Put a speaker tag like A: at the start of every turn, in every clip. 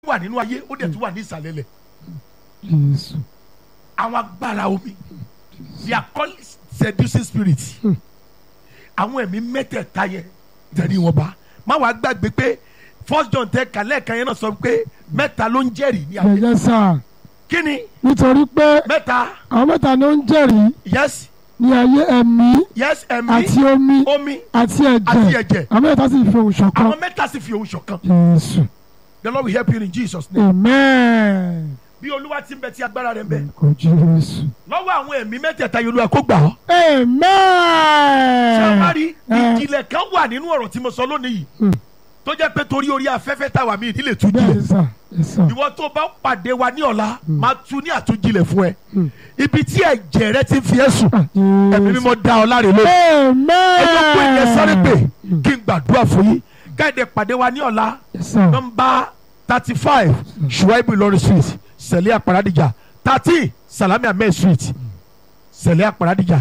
A: wà nínú ayé ó dẹ̀ tún wà ní ìsàlẹ̀ lẹ̀
B: Jésù.
A: àwọn agbára omi they are called seducing spirits àwọn ẹ̀mí mẹ́tẹ̀ẹ̀ta yẹn tẹ̀lé wọn bá má wàá gbàgbé pé first john tẹ kàlẹ́ kan yẹn náà sọ pé mẹ́ta ló ń jẹ́rìí ní ayé
B: Ẹ̀jẹ̀ sà
A: kí ni
B: nítorí pé
A: mẹ́ta
B: àwọn mẹ́ta ló ń jẹ́rìí
A: yes
B: ní ayé ẹ̀mí
A: yes ẹ̀mí
B: àti omi
A: omi
B: àti
A: àti
B: ẹ̀jẹ̀
A: ẹ̀jẹ̀
B: àwọn mẹ́ta sì fi ohùn ṣọ̀kan.
A: àwọn mẹ́ta sì fi òun ṣọ̀kan
B: Jésù.
A: the lord will help you in jesus name
B: Amen.
A: bí olúwa ti ń bẹ tí agbára rẹ̀ ń bẹ
B: Kò Jésù.
A: lọ́wọ́ àwọn ẹ̀mí mẹ́tẹ̀ẹ̀ta yìí olúwa kó gbà ọ́
B: Amen.
A: sàmárì
B: Eh.
A: ìjìnlẹ̀ kan wà nínú ọ̀rọ̀ tí mo sọ lónìí yìí
B: Hmm.
A: tó jẹ́ pé torí orí afẹ́fẹ́ táwa mi ìdílé tún
B: Bẹ́ẹ̀
A: jílẹ̀
B: ni sà. Yes, sir.
A: ìwọ tó bá pàdé wa ní ọ̀la máa tu ní àtúnjilẹ̀ fún ẹ
B: Hmm.
A: ibi tí ẹ̀jẹ̀ rẹ ti ń fi ẹ́ sùn
B: Ah,
A: ẹ̀mí
B: Jésù.
A: mímọ́ dá ọ láre lónìí
B: Amen.
A: ẹjọ́ pé ìyẹn sáré pé kí n gbàdúrà fún yín káyọ̀dé pàdé wa ní ọ̀la
B: Yes, sir.
A: nọmba thirty five Shuaibu Ìlọrin street sẹ̀lẹ̀ àpàràdìjà thirteen Salami Ahmed street sẹ̀lẹ̀ àpàràdìjà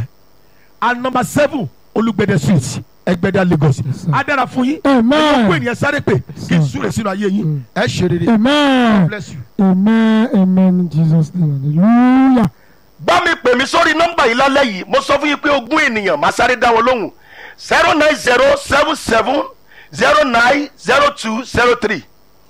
A: and number seven Olúgbẹ̀dẹ street Ẹgbẹ̀dẹ Lagos
B: Yes, sir.
A: á dára fún yín
B: Amen.
A: ẹjọ́ pé ìyẹn sáré pé kí n
B: sir.
A: súre sínú ayé yín ẹ ṣe rere
B: Amen.
A: bless you.
B: Amen. Amen. In Jesus' name. Hallelujah.
C: bá mi pè mí sórí nọ́mbà yìí lálẹ́ yìí mo sọ fún yín pé ogún ènìyàn máa sáré dá wọn lóhùn zero nine zero seven seven zero nine zero two zero three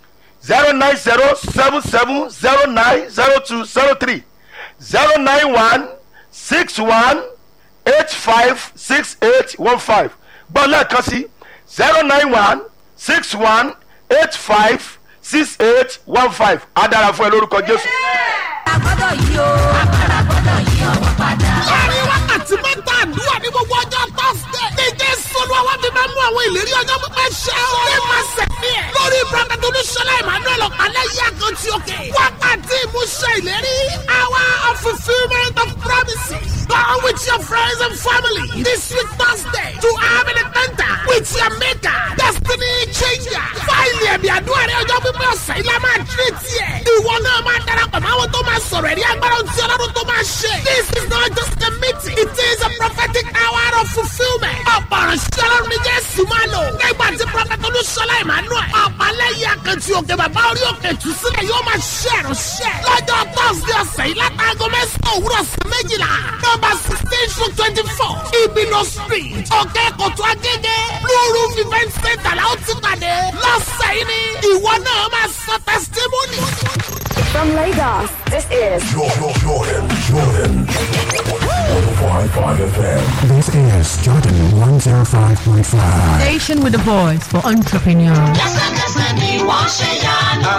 C: zero nine zero seven seven zero nine zero two zero three zero nine one six one eight five six eight one five gbọ́ lẹ́ẹ̀kan sí zero nine one six one eight five six eight one five á dára fún ẹ lórúkọ jésù.
D: agbọ́dọ̀ yí o agbára gbọ́dọ̀ yí ọwọ́ padà.
E: láàrin wákàtí mẹ́ta àdúrà ní gbogbo ọjọ́ tọ́sídẹ̀. ní jésù olúwa fi máa mú àwọn ìlérí ọjọ́ pípẹ́ ṣẹ o. ní máa sẹ̀mí ẹ̀. lórí prọfẹ̀tì olúṣọlá emmanuel ọ̀pálẹ̀ yí àkàntì òkè. wákàtí ìmúṣẹ ìlérí. hour of fulfilment of promises. Go with your friends and family this week Thursday to have an encounter with your maker. Destiny changer. Fáìlì ẹ̀mí àdúrà rẹ̀ ọjọ́ pípẹ́ ọ̀sẹ̀ ilá máa tírè tiẹ̀. Ìwọ náà máa darapọ̀ mọ́ àwọn tó máa sọ̀rọ̀ ẹ̀rí agbára tí ọlọ́run tó máa ṣe. This is not just a meeting. It is a prophetic hour of fulfilment. Ọ̀pọ̀ ìránṣẹ́ ọlọ́run ní Jésù máa lò. Nígbà tí Prọfẹ̀tì Olúṣọlá Emmanuel. Ọ̀pálẹ́yìn akẹ́tì òkè bàbá orí òkè tù sílẹ̀ yóò máa ṣe ìránṣẹ́. Lọ́jọ́ Thursday ọ̀sẹ̀ yìí látàgọ́ mẹ́sàn-án òwúrọ̀ sí méjìlá. Nọ́mbà sixteen to twenty-four. Ibino street. Òkè Kòtò Agége. Blue Roof event center la ó ti pàdé. Lọ́sẹ̀ yìí ni ìwọ náà máa sọ testimony.
F: From Lagos, this is
G: Jordan, Jordan, Jordan. 105.5 FM.
H: This is Jordan 105.5.
I: Station with a voice for entrepreneurs.
D: lẹ́sẹ̀kẹsẹ̀ ni wọ́n ṣe yanu.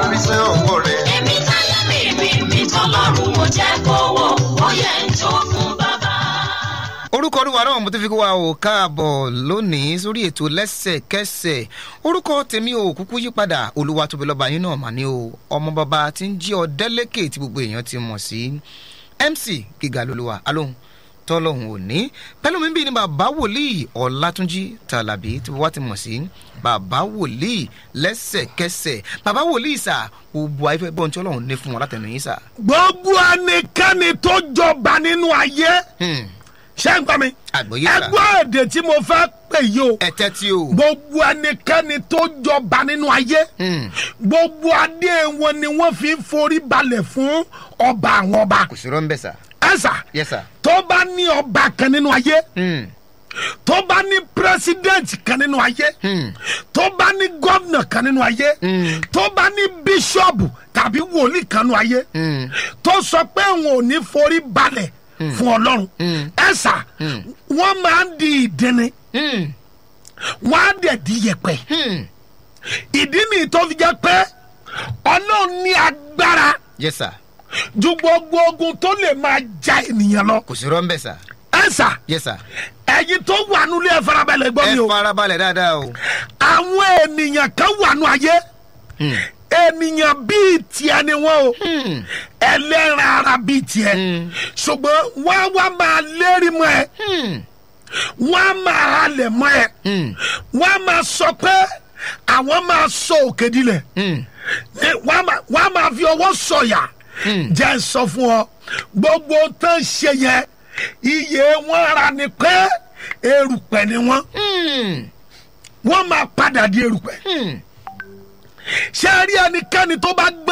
D: èmi táyé mi mi mi tọ́lọ́run mo jẹ́ kówó ó yẹ ń jó fún bàbá.
J: orúkọ olúwa náà mo ti fi kó wa ò káàbọ̀ lónìí sórí ètò lẹ́sẹ̀kẹsẹ̀ orúkọ tèmi ò kúkú yí padà olúwa tóbi lọ́ba yín náà mà ní o ọmọ bàbá tí ń jí ọ délẹ́kẹ̀ tí gbogbo èèyàn ti mọ̀ sí mc gíga lolúwa alóhùn tọ́lọ́hùn òní pẹ̀lú mi bí ni bàbá wòlíì ọ̀làtúnjì tàlàbí tí wọ́n ti mọ̀ sí bàbá wòlíì lẹ́sẹ̀kẹsẹ̀ bàbá wòlíì sà gbogbo ayé bọ́n tí ọlọ́run ní fún wọn látẹnu yín sà.
A: gbogbo ẹnikẹ́ni tó jọba nínú ayé
J: Hmm,
A: ṣé ń gbọ́ mi
J: àgbọ̀yé sà
A: ẹgbọ́ èdè tí mo fẹ́ pè yìí o
J: ẹ̀tẹ́ tí o.
A: gbogbo ẹnikẹ́ni tó jọba nínú ayé
J: Hmm,
A: gbogbo adé wọn ni wọ́n fi ń forí balẹ̀ fún ọba àwọn ọba
J: kò sí rọ́ńbẹ́ sà.
A: ẹ̀sà
J: yes sir.
A: tó bá ní ọba kan nínú ayé
J: Hmm.
A: tó bá ní pírẹsidẹ́ǹtì kan nínú ayé
J: Hmm.
A: tó bá ní gómìnà kan nínú ayé
J: Hmm.
A: tó bá ní bíṣọ̀bù tàbí wòlíì kan nínú ayé
J: Hmm.
A: tó sọ pé òun ò ní forí balẹ̀ fún ọlọ́run ẹ̀sà wọ́n máa ń di ìdíni
J: Hmm.
A: wọ́n á dẹ̀ di yẹ̀pẹ̀
J: Hmm.
A: ìdí nìyí tó fi jẹ́ pé ọlọ́run ní agbára
J: yes sir.
A: ju gbogbo ogun tó lè máa ja ènìyàn lọ
J: kò sí rọ́ńbẹ́ sà.
A: ẹ̀sà
J: yes sir.
A: ẹ̀yin tó wà nílé ẹ̀ farabalẹ̀ gbọ́
J: ẹ
A: mi o
J: farabalẹ̀ dáadáa o.
A: àwọn ènìyàn kan wà nù ayé
J: Hmm.
A: ènìyàn bíi tiẹ̀ ni wọ́n o
J: Hmm.
A: ẹlẹ́ran ara bíi tiẹ̀
J: Hmm.
A: ṣùgbọ́n wọ́n á wá máa lérí mọ́ ẹ
J: Hmm.
A: wọ́n á máa halẹ̀ mọ́ ẹ
J: Hmm.
A: wọ́n á máa sọ pé àwọn máa sọ òkè dilẹ̀
J: Hmm.
A: Ní- wọ́n á máa- wọ́n á máa fi ọwọ́ sọ̀yà
J: Hmm.
A: jẹ́ ń sọ fún ọ gbogbo tó ń ṣe yẹn iye wọn ara ni pé erùpẹ̀ ni wọ́n
J: Hmm.
A: wọ́n máa padà di erùpẹ̀
J: Hmm.
A: ṣé ẹ rí ẹnikẹ́ni tó bá gbé